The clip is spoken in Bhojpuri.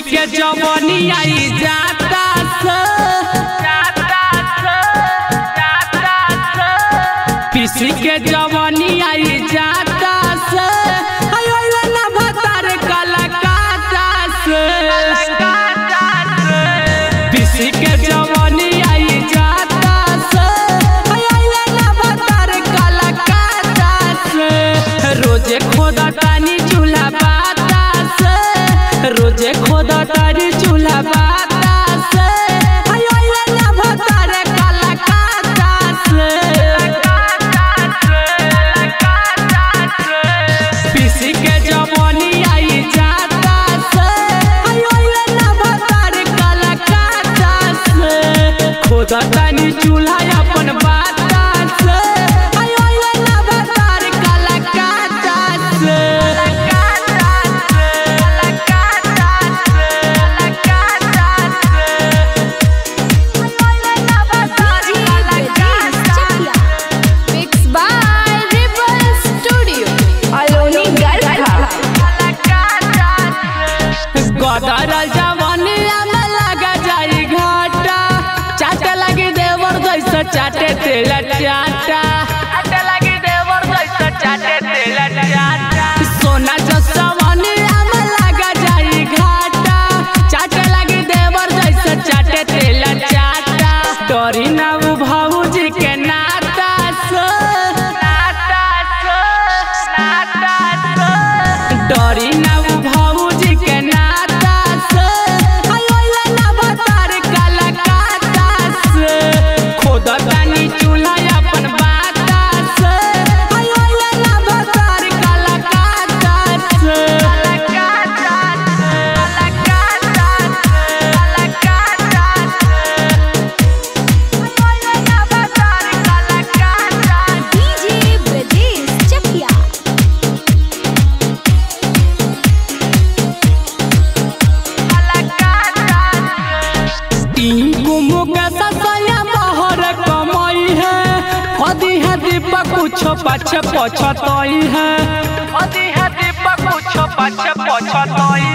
के जवनी आई जाता से पीसी के जवनी आई जाता से आयो ले ना भतार कलकाता से पीसी के जवनी आई जाता से आयो ले ना भतार कलकाता से रोजे खोदा तानी चूल्हा बाता से रोजे खोदा तानी चूल्हा बाता से आयो ले ना भतार कलकाता से पीसी के जवानी आई जाता से आयो ले ना भतार कलकाता से खोदा तानी चूल्हा अपन बाता से आयो ले ना भतार कलकाता से Mixed by Ripple Studio. Aloni Garkha. गदर जवानी में लगा जाई घाटा चाटे लगी देवर जैसे चाटे तेल चाटा चाटे लगी देवर जैसे चाटे तेल चाटा सोना जसवानी में लगा जाई घाटा चाटे लगी देवर जैसे चाटे तेल चाटा डरी ना उ भौजी के नाता से नाता से नाता से डरी ना उ भौजी के नाता से आयो ले ना भतार कलकाता से खोदा तानी चूल्हा अपन बाता से आयो ले ना भतार कलकाता से कलकाता से कलकाता से कलकाता DJ Brajesh Chakia. तीन कुमो के ससया बहर कमाई है अदी है दीपक कुछ पछ पछतई है अदी है दीपक कुछ पछ पछतई